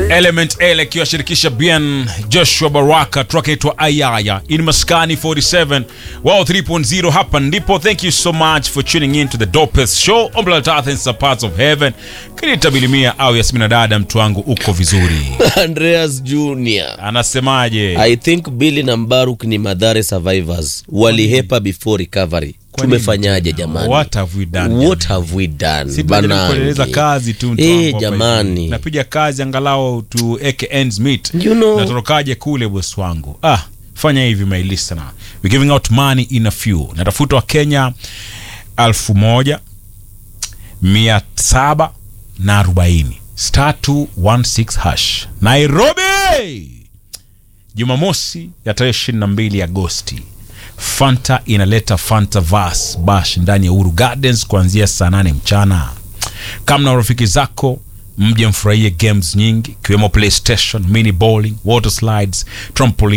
Element L akiwashirikisha Bien Joshua Baraka, track itwa Ayaya in Maskani 47 wow 3.0. Hapa ndipo. Thank you so much for tuning in to the dopest show on planet Earth and some parts of heaven. Kinita Bilimia au Yasmina dada, mtu wangu uko vizuri? Andreas Junior. Anasemaje? I think Billy na Mbaruk ni Madhare survivors walihepa before recovery. Kwani Tumefanyaje jamani? What have we done? What have we done? Si tunajaribu kuendeleza Banangi. kazi tu mtu Eh, wangu hapa jamani. hivi. Napiga kazi angalau tuweke ends meet. You know- Natorokaje kule bosi wangu? Ah, fanya hivi my listener. We giving out money in a few. Natafuta wa Kenya alfu moja mia saba na arobaini star 216 hash Nairobi, Jumamosi ya tarehe 22 Agosti. Fanta inaleta Fanta Vas Bash ndani ya Uhuru Gardens kuanzia saa 8 mchana. Kama na rafiki zako mje mfurahie games nyingi ikiwemo PlayStation, mini bowling, water slides, trampoline